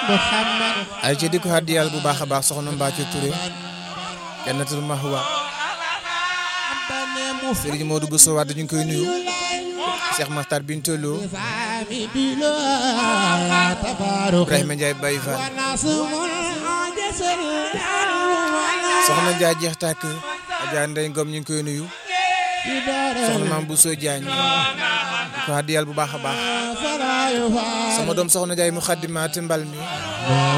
ay ci di ko haddiyal bu baax a baax soxna Mbacke Touré jannatul mahwa Serigne Modou Bousso Wade ñu ngi koy nuyu Cheikh Makhtar Bintolo Ibrahima Ndiaye Baye Fall soxna Ndiaye jeex tàkk Adja Ndeye Ngom ñu ngi koy nuyu soxna Mame Bousso Diagne di ko haddiyal bu baax a baax sama doom soxna Ndiaye mu xaddimaat mbal mi